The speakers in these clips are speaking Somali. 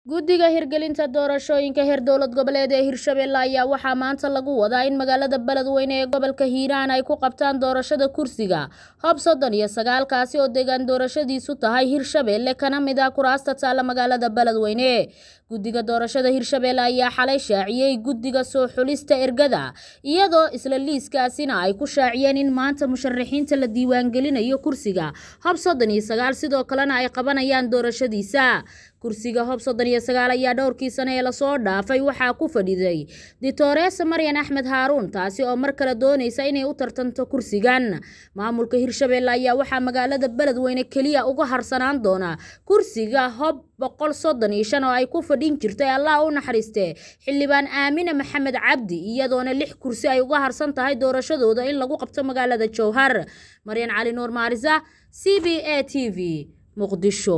guddiga hirgelinta doorashooyinka heer dowlad goboleed ee hirshabelle ayaa waxaa maanta lagu wadaa in magaalada beledweyne ee gobolka hiiraan ay ku qabtaan doorashada kursiga hob soddon iyo sagaalkaasi oo deegaan doorashadiisu tahay hirshabelle kana mid ah kuraasta taalla magaalada beledweyne guddiga doorashada hirshabelle ayaa xalay shaaciyey guddiga soo xulista ergada iyadoo isla liiskaasina ay ku shaaciyeen in maanta musharaxiinta la diiwaangelinayo kursiga hob soddon iyo sagaal sidoo kalena ay qabanayaan doorashadiisa kursiga hob soddon iyo sagaal ayaa dhowrkii sane ee lasoo dhaafay waxaa ku fadhiday ditoreesa maryan axmed haaruun taasi oo mar kale doonaysa inay u tartanto kursigan maamulka hirshabelle ayaa waxaa magaalada beledweyne keliya uga harsanaan doona kursiga hob boqol soddon iyo shan oo ay ku fadhin jirtay allah u naxariiste xildhibaan aamine maxamed cabdi iyadoona lix kursi ay uga harsan tahay doorashadooda in lagu qabto magaalada jowhar maryan cali nuur maarisa c b a t v muqdisho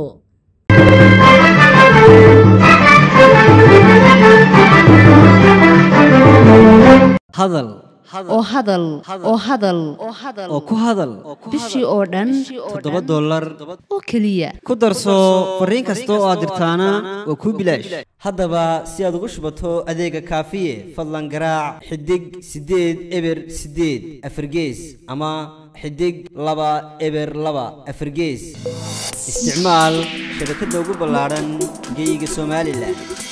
hadal oo hadal oo hadal oo ku hadal bishii oo dhan toddoba dollar oo keliya ku darso fariin kasta oo aad dirtaana waa kuu bilaash haddaba si aad ugu shubato adeega kaafiye fadlan garaac xidig siddeed eber siddeed afargees ama xidig laba eber laba afargees isticmaal shabakadda ugu ballaadhan geyga somalilan